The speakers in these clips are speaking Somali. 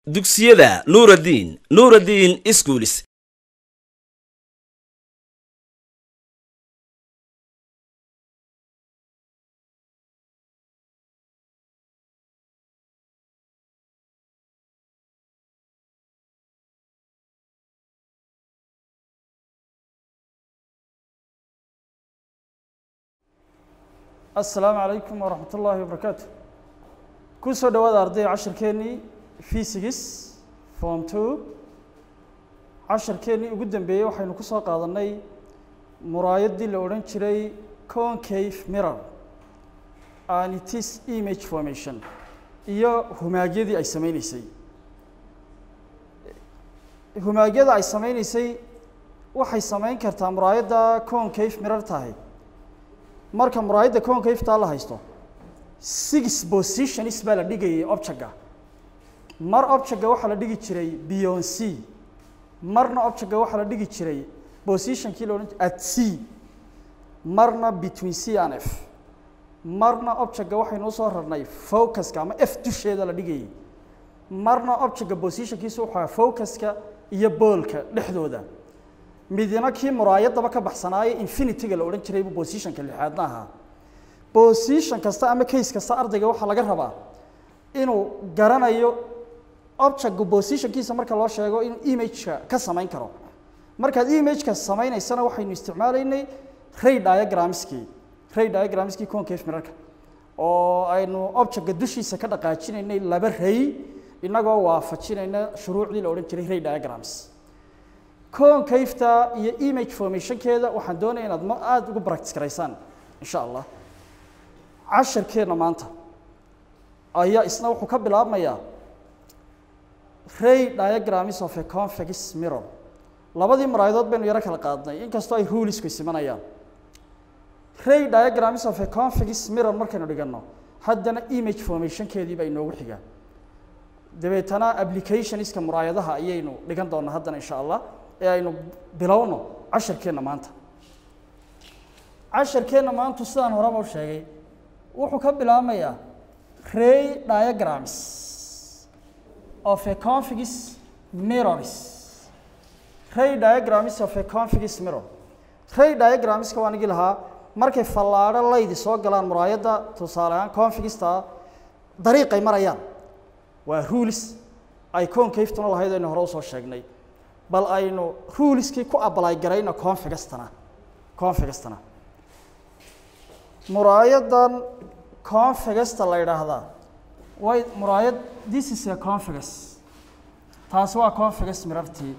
dugsiyada nuuraddiin nuuraddiin iskuulis asalaamu calaykum waraxmat ullaahi wabarakaatu ku soo dhawaada ardayda casharkeennii physics form two casharkeennii ugu dambeeyey waxaynu ku soo qaadanay muraayaddii la odhan jiray concave mirror and it is image formation iyo humaagyadii ay sameyneysay humaagyada ay sameyneysay waxay sameyn kartaa muraayadda concave mirror tahay marka muraayadda concave-taa la haysto six positions baa la dhigayay objectga mar objectga waxaa la dhigi jiray beyond c marna objectga waxaa la dhigi jiray positionkii la odhan jiray at c marna between c and f marna objectga waxaynu usoo rarnay focuska ama f dusheeda la dhigayay marna objectga positionkiisa wuxuu ahaa focuska iyo boolka dhexdooda midina kii muraayadaba ka baxsanaaye infinityga la odhan jiray buu positionka lixaadna ahaa position kasta ama case kasta ardayga waxaa laga rabaa inuu garanayo objectga positionkiisa marka loo sheego inuu imageka ka samayn karo markaad imageka samaynaysana waxaynu isticmaalaynay ray diagramskii ray diagramskii concave mirarka oo aynu objectga dushiisa ka dhaqaajinaynay laba ray inagoo waafajinayna shuruucdii la odhan jiray ray diagrams concaveta iyo image formationkeeda waxaan doonaya inaad ma aada ugu practice garaysaan insha allah casharkeenna maanta ayaa isna wuxuu ka bilaabmayaa ray diagrams of a convex mirror labadii maraayadood baynu yaro kala qaadnay inkastoo ay rulisku isimanayaan ray diagrams of a convex mirror markaynu dhiganno haddana image formationkeedii baa inoogu xigaa dabeetana applicationska muraayadaha ayaynu dhigan doonaa haddana insha allah ee aynu bilowno casharkeenna maanta casharkeenna maantu sidaan horeba u sheegay wuxuu ka bilaabmayaa ray diagrams of a convex mirrors ray diagrams of a convex mirror ray diagramska waan igi lahaa markay fallaadho laydi soo galaan muraayadda tusaale ahaan convexta dariiqay marayaan waa rules ay concave-tuna lahayd aynu hore usoo sheegnay bal aynu ruliskii ku ablay garayno configastana configastana muraayadan configasta la yidhaahdaa way muraayad this is a configas taasi waa configas mirartii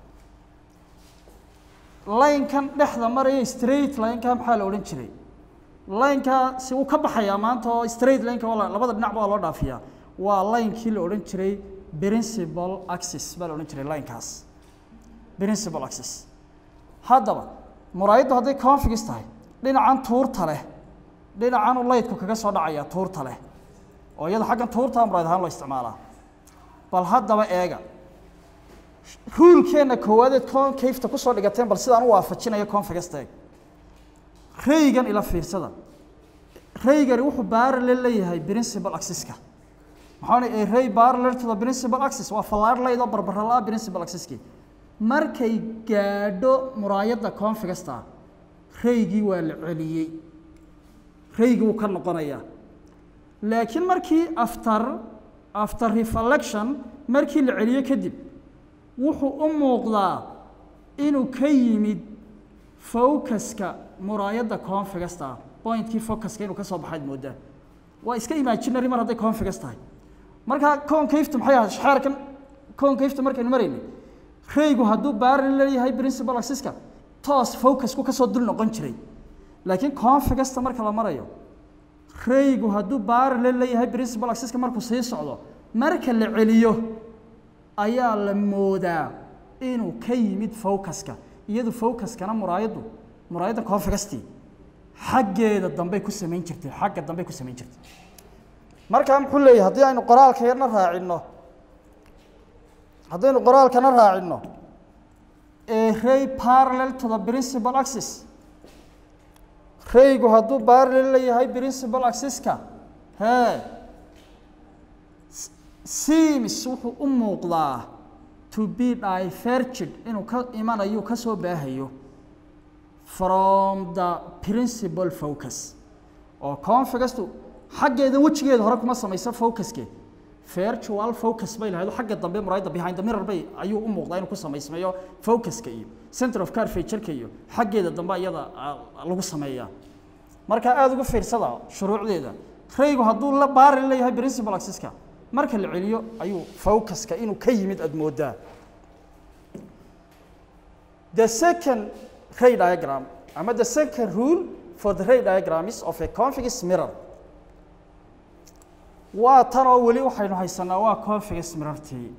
laynkan dhexda maraya straight lineka maxaa la odhan jiray laynka si uu ka baxayaa maanta oo straight lineka waa labada dhinacba waa loo dhaafiyaa waa laynkii la odhan jiray principal axis baa la odhan jiray laynkaas principal axis haddaba muraayaddu hadday configis tahay dhinacan tuurta leh dhinacan u laydku kaga soo dhacaya tuurta leh oo iyada xaggan tuurtaa muraayad ahaan loo isticmaalaa bal haddaba eega ruulkeenna koowaadee concaveta kusoo dhigateen bal sidaan u waafajinayo configasta eeg raygan ila fiirsada raygani wuxuu parallel leeyahay principal axiska maxaa a ray parallel to the principal axis waa fallaar layd oo barbara la principal axiskii markay gaadho muraayadda configasta raygii waa la celiyey raygii wuu ka noqonayaa laakiin markii after after reflection markii la celiyo kadib wuxuu u muuqdaa inuu ka yimid focuska muraayadda configasta pointkii focuska inuu ka soo baxayd moodaa waa iska imaginary mar hadday configas tahay markaa concaveta maxay ahayd xeerkan concaveta markaynu maraynay raygu hadduu baarli leeyahay principal axiska toos focusku ka soo dul noqon jiray laakiin configasta marka la marayo raygu hadduu baarle leeyahay principal axiska markuu sii socdo marka la celiyo ayaa la moodaa inuu ka yimid focuska iyadu focuskana muraayaddu muraayadda configastii xaggeeda dambey ku samayn jirtay xagga dambey ku samayn jirtay markaa muxuu leeyahay haddii aynu qoraalka yarna raacinno haddaynu qoraalkana raacinno a ray parallel to the principal axis raygu hadduu parallel leeyahay principal axiska hee seems wuxuu u muuqdaa to be diverged inuu ka imanayo ka soo baahayo from the principal focus oo configastu xaggeeda wejigeeda hore kuma samaysa focuske virtual focus bay lahayd oo xagga dambe muraayadda behind the mirror bay ayuu u muuqdaa inuu ku samaysmayo focuska iyo center of curvature-ka iyo xaggeeda dambe iyada ah, lagu sameeyaa marka aada ugu fiirsada shuruucdeeda raygu hadduu la baari leeyahay principal axis-ka marka la celiyo ayuu focuska inuu ka yimid aada moodaa the second ray diagram ama the second rule for the ray diagram is of a convex mirror waa tan oo weli waxaynu haysanaa waa convex mirrortii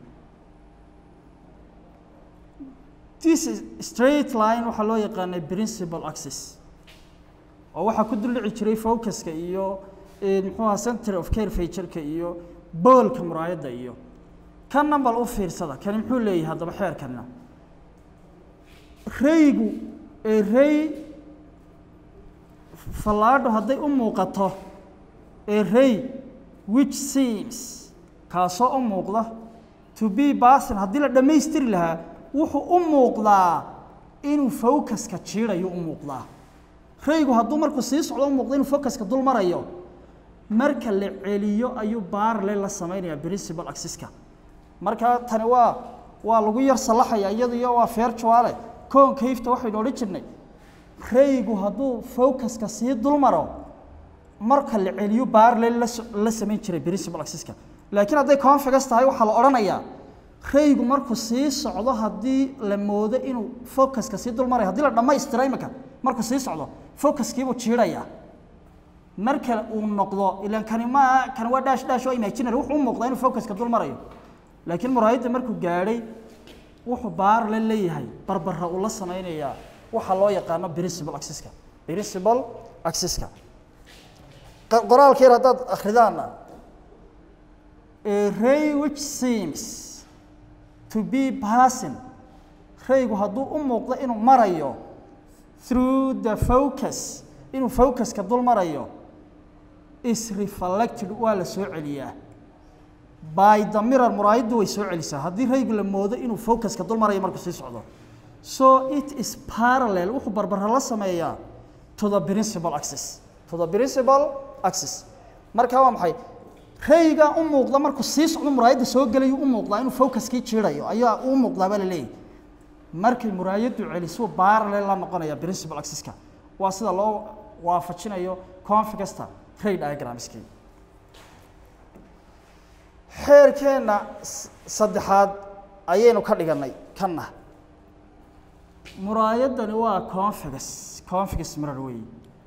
this is straight line waxaa loo yaqaanay principal axis oo waxaa ku duldhici jiray focuska iyo eh, muxuu ahaa center of curvature-ka iyo boolka muraayadda iyo kan nambal u fiirsada kani muxuu leeyahay haddaba xeerkanina raygu ee ray fallaadho hadday u muuqato ee ray which seems kaasoo u muuqda to be basin haddii la dhammaystiri lahaa wuxuu u muuqdaa inuu focuska jiidayo u muuqdaa raygu hadduu markuu sii socdo u muuqdo inuu focuska dul marayo marka la celiyo ayuu baarle la samaynayaa principal axis-ka marka tani waa waa lagu yar salaxaya iyada iyo waa virtuale concave-ta waxaynu odhan jirnay raygu hadduu focuska sii dul maro marka la celiyo baarle la so- la samayn jiray principal axis-ka laakiin hadday convex tahay waxaa la odhanayaa raygu markuu sii socdo haddii la moodo inuu focuska sii dul marayo haddii la dhammaystiro imika markuu sii socdo focuskiibuu jiidayaa marka uu noqdo ilan kani ma kani waa dash dash oo imaginary wuxuu u muuqdaa inuu focuska dul marayo laakiin muraayadda markuu gaadhay wuxuu baar la leeyahay barbara uu la samaynayaa waxaa loo yaqaano principal axis-ka principal axis-ka qa- qoraalka yar haddaad akhridaana a ray which seems to be passing raygu hadduu u muuqdo inuu marayo through the focus inuu focuska dul marayo is reflected waa la soo celiyaa by the mirror muraayaddu way soo celisaa haddii raygu la moodo inuu focuska dul marayo markuu sii socdo so it is parallel wuxuu barbara la sameeyaa to the principal axis to the principal axis marka waa maxay rayga u muuqda markuu sii socdo muraayadda soo gelayo u muuqdaa inuu focuskii jiidayo ayaa u muuqdaa baa la leeyahy markay muraayaddu celisuu parallel la noqonaya principal axis-ka waa sida loo waafajinayo configasta ray diagramskii xeerkeenna s- saddexaad ayaynu ka dhigannay kanna muraayaddani waa configus configus mirror wey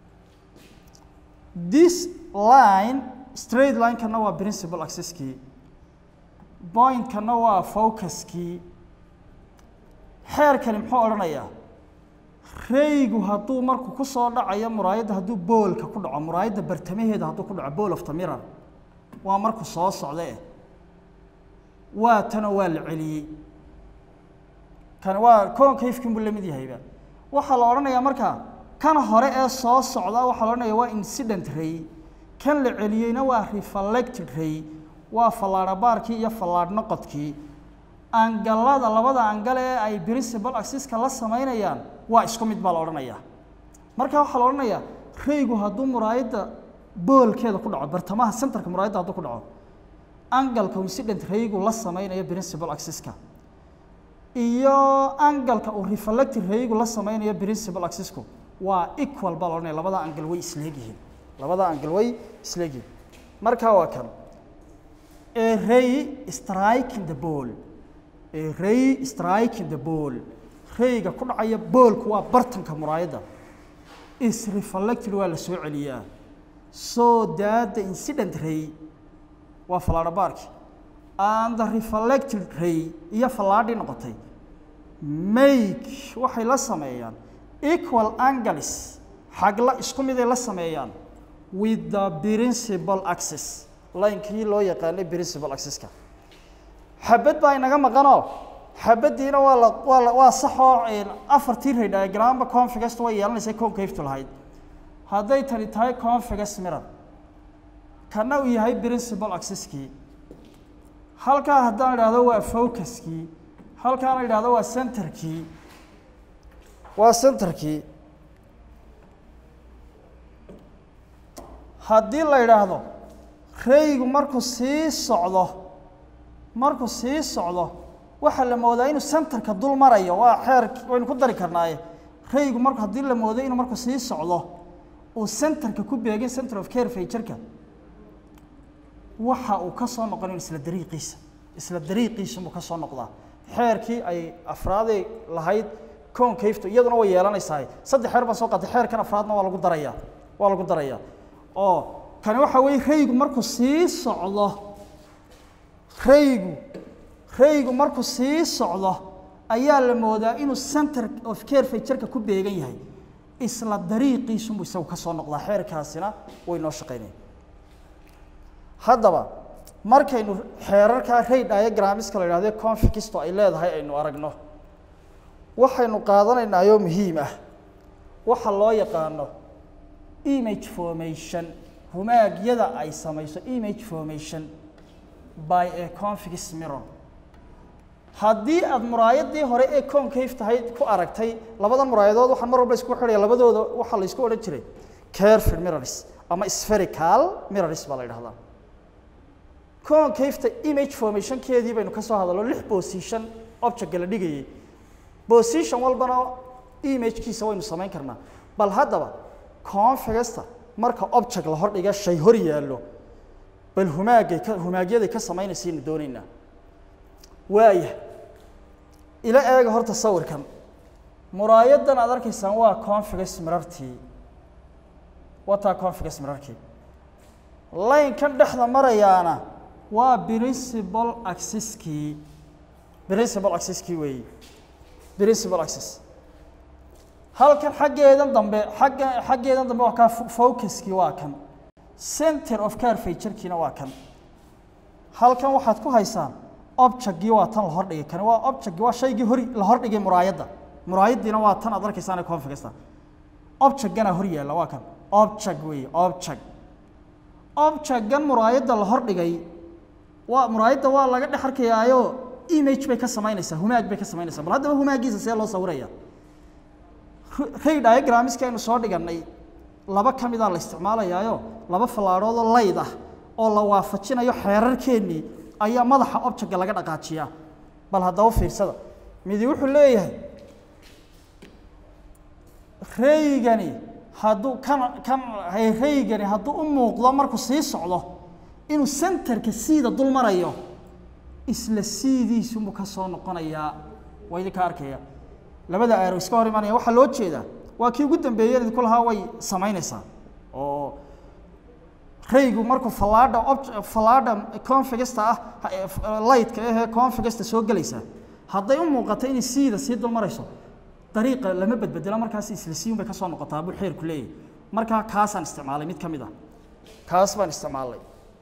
this line straight line-kana waa principal axis-kii point-kana waa focuskii xeerkani muxuu odhanayaa raygu hadduu markuu ku soo dhacayo muraayadda hadduu boolka ku dhaco muraayadda bartamaheeda hadduu ku dhaco bool of the mirror waa markuu soo socda eh waa tanoo waa la celiyey kani waa concave-kin buu la mid yahayba waxaa la odhanayaa marka kan hore ee soo socda waxaa la odhanaya waa incident ray kan la celiyeyna waa reflected ray waa fallaadhabaarkii iyo fallaadh noqodkii angalada labada angal ee ay principal axis-ka la samaynayaan waa isku mid baa la odhanayaa marka waxaa la odhanayaa raygu hadduu muraayadda boolkeeda ku dhaco bartamaha centerka muraayadda hadduu ku dhaco angalka incident raygu la samaynayo principal axis-ka iyo angalka uu reflected raygu la samaynayo principal axis-ku waa equal baa la odhanaya labada angal way isleegyihiin labada angal way isleegyihiin marka waa kan a ray striking the ball a ray striking the ball rayga ku dhacaya boolku waa bartanka muraayadda is reflected waa la soo celiyaa so that the incident ray waa fallaadhabaarki and the reflected ray iyo fallaadhii noqotay make waxay la sameeyaan equal angles xagla isku miday la sameeyaan with the principal axis line-kii loo yaqaanay principal axis-ka xabad baa inaga maqanoo xabaddiina waa la waa la waa saxoo afartii ray diagramba configasta way yeelanaysa concave-tu lahayd hadday tani tahay configus mirror kana uu yahay principal axis-kii halkaa haddaan idhaahdo waa focuskii halkaana idhaahdo waa centerkii waa centerkii haddii la idhaahdo raygu markuu sii socdo markuu sii socdo waxaa la moodaa inuu centerka dul marayo waa xeer waynu ku dari karnaaye raygu marku haddii la moodo inuu markuu sii socdo uu centerka ku beegin center of care fajarka waxa uu ka soo noqon isla dariiqiisa isla dariiqiisa buu ka soo noqdaa xeerkii ay afraaday lahayd concavto iyaduna way yeelanaysaa saddex xeer baan soo qaatay xeerkan afraadna waa lagu darayaa waa lagu darayaa oo kani waxa weeye raygu markuu sii socdo raygu raygu markuu sii socdo ayaa la moodaa inuu center of care fajarka ku beegan yahay isla dariiqiisunbuu isagu ka soo noqdaa xeerkaasina way noo shaqaynaya haddaba markaynu xeerarkaa ray diagramska la idhahdo confixisto ay leedahay aynu aragno waxaynu qaadanaynaayo muhiim ah waxa loo yaqaano image formation humaagyada ay samayso image formation by a confix mirror haddii aada muraayadii hore ee concave tahay ku aragtay labadan muraayadood waxaan mar walba isku xidhaya labadooda waxaa la isku odhan jiray careful mirrors ama spherical mirrors baa la yidhahdaa concaveta image formationkeedii baynu ka soo hadalno lix position objectka la dhigayay position walbana imagekiisa waynu samayn karnaa bal haddaba configasta marka object la hordhiga shay hor yaallo bal humaagay ka humaagyaday ka samaynaysaaynu doonaynaa waaya ila eega horta sawirkan muraayadan aad arkaysaan waa configas mirartii wataa configas mirarkii laynkan dhexda marayaana waa principal axiskii principal axiskii weeyi principal axis halkan xaggeedan dambe xagga xaggeedan dambe waa kaa focuskii waa kan center of care fajarkiina waa kan halkan waxaad ku haysaan objectgii waa tan la hordhigay kani waa objectgii waa shaygii hor la hordhigay muraayadda muraayaddiina waa tan aad arkaysaan ee configasta objectgana hor yaalla waa kan object weeye object objectgan muraayadda la hordhigay waa muraayadda waa laga dhex arkayaayo image bay ka samaynaysaa humaag bay ka samaynaysaa bal haddaba humaagiisa see loo sawiraya ray diagramska aynu soo dhigannay laba ka midaa la isticmaalayaayo laba fallaadhood oo layd ah oo la waafajinayo xeerarkeennii ayaa madaxa objectka laga dhaqaajiyaa bal haddaba fiirsada midi wuxuu leeyahay raygani hadduu kan kan raygani hadduu u muuqdo markuu sii socdo inuu centerka siida dul marayo isla siidiisunbuu ka soo noqonayaa waa idinka arkaya labada aaro iska hor imanaya waxaa loo jeedaa waa kii ugu dambeeyeen idinku lahaa way samaynaysaa oo raygu markuu fallaadha ob fallaadha configasta ah lightka ahee configasta soo gelaysaa hadday u muuqato inay siida sii dul marayso dariiqa lama bedbedelo markaas isla siiyun bay ka soo noqotaa buu xeerku leeyahay markaa kaasaan isticmaalay mid ka mid ah kaas baan isticmaalay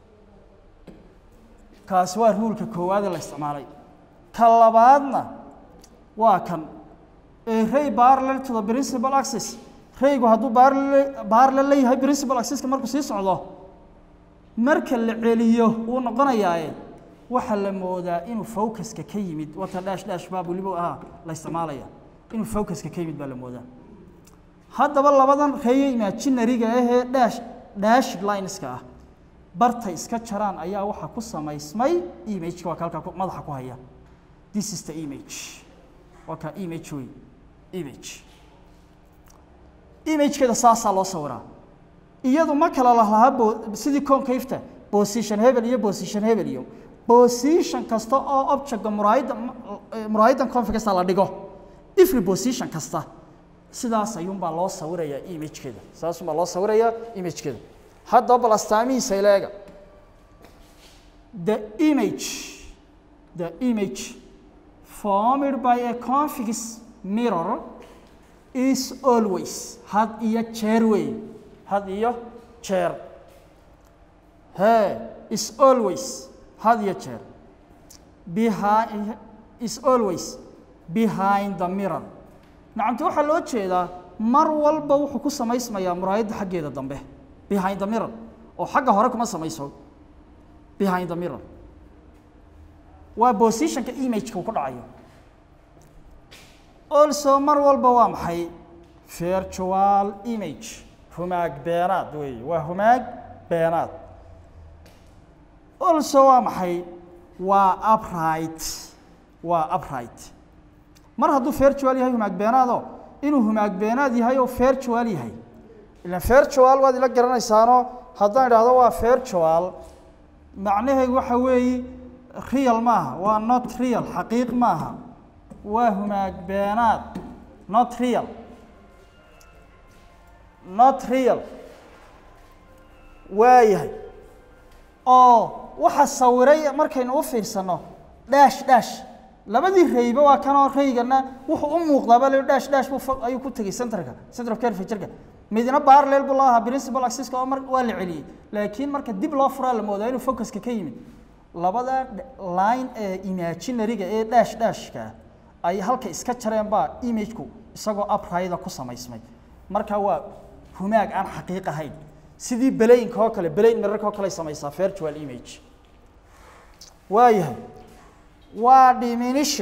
kaasi waa ruulka koowaadee la isticmaalay ka labaadna waa kan ray parallel to the principal axis raygu hadduu parallel parallel leeyahay principal axiska markuu sii socdo marka la celiyo wuu noqonayaaye waxaa la moodaa inuu focuska ka yimid wata dhash dhash baa weliba ahaa la isticmaalaya inuu focuska ka yimid baa la moodaa haddaba labadan reeyo imaginariga ahee dhash dashid lineska ah bartay iska jaraan ayaa waxaa ku samaysmay imageka waa ka halkaa madaxa ku haya this is the image waa ka image wey image imagekeeda saasaa loo sawiraa iyadu ma kala lahaa bo sidii concaveta position hebel iyo position hebel iyo position kasta oo objectka muraayadda muraayaddan configasta la dhigo every position kasta sidaas ayuunbaa loo sawirayaa imagekeeda saasunbaa loo sawirayaa imagekeeda haddaba bal astaamihiisa ileega the image the image formed by a confix mirror is always had iyo jeer wey had iyo jeer he is always had iyo jeer behind is always behind the mirror nacamti waxaa loo jeedaa mar walba wuxuu ku samaysmayaa muraayadda xaggeeda dambe behind the mirror oo xagga hore kuma samayso behind the mirror waa positionka imageka uu ku dhacayo also mar walba waa maxay virtual image humaag beenaad weeye waa humaag beenaad also waa maxay waa upright waa upright mar hadduu virtual yahay humaag beenaado inuu humaag beenaad yahay oo virtual yahay ilan virtual waad ila garanaysaano haddaan idhaahdo waa virtual macnaheedu waxa weeye real maaha waa not real xaqiiq maaha waa humaag beenaad not real not real waayahay oo waxa sawiray markaynu u fiirsano dhash dhash labadii rayba waa kanoo raygana wuxuu u muuqdaaba le dhash dhash buu fo- ayuu ku tegey centerka center of curvature-ka midna parallel buu lahaa principal axis-ka oo mar waa la celiyey laakiin marka dib loo furaa la moodaa inuu focuska ka yimid labada d- line ee imaginary-ga ee dhash dhashka ay halka iska jareen baa image-ku isagoo upright ku samaysmay marka waa humaag aan xaqiiq ahayn sidii belaynka oo kale belayn mirarka oo kale ay samaysaa virtual image waayahay waa diminution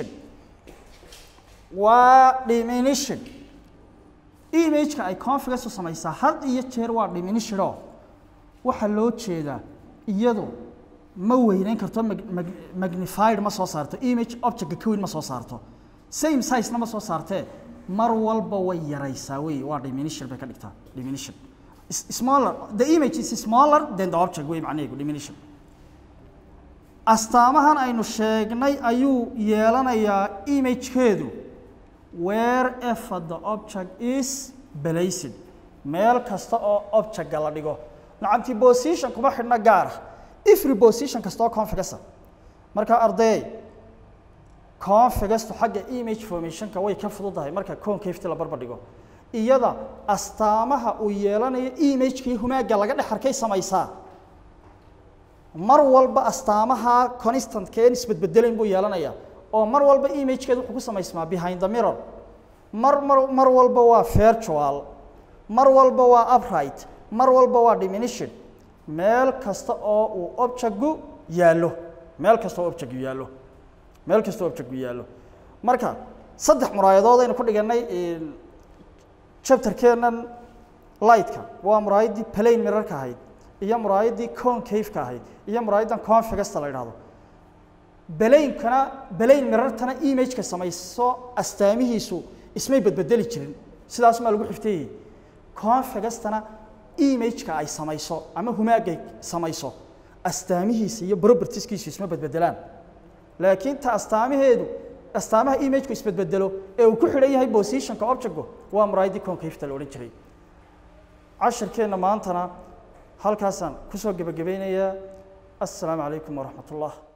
waa diminution imageka ay configus u samaysaa had iyo jeer waa diminution oo waxaa loo jeedaa iyadu ma weyneyn karto mag- mag- magnified ma soo saarto image objectka ka weyn ma soo saarto same size-na ma soo saartee mar walba way yaraysaa wey waa diminution bay ka dhigtaa diminution Is- smaller the image is smaller than the object wey macnaheedu diminution astaamahan aynu sheegnay ayuu yeelanayaa imagekeedu wherever the object is placed meel kasta oo objectga la dhigo nacamtii position kuma xidhna gaara every position kasta oo configusa marka ardayay configustu xagga image formationka way ka fududahay marka concavity la barbar dhigo iyada astaamaha uu yeelanayo imagekii humaagga laga dhex arkay samaysaa mar walba astaamaha constantka een isbedbedelayn buu yeelanayaa oo mar walba imagekeedu wuxuu ku samaysmaa behind the mirror mar mar mar walba waa virtual mar walba waa upright mar walba waa diminution meel kasta oo uu objectgu yaallo meel kasta oo objectgu yaallo meel kasta oo objectgu yaallo marka saddex muraayadood aynu ku dhiganay chapterkeennan lightka waa muraayaddii plain mirarka ahayd iyo muraayaddii concave-ka ahayd iyo muraayaddan configusta la idhaahdo belaynkana belayn mirartana imageka samayso astaamihiisu ismay bedbedeli jirin sidaas maa lagu xifteeyey configustana imageka ay samayso ama humaagay samayso astaamihiisa iyo propertieskiisu isma bedbedelaan laakiin ta astaamaheedu astaamaha imageku isbedbedelo ee uu ku xidhan yahay positionka objectku waa muraayaddii concaveta la odhan jiray cashirkeenna maantana halkaasaan kusoo gebagabaynayaa assalaamu calaykum waraxmat ullah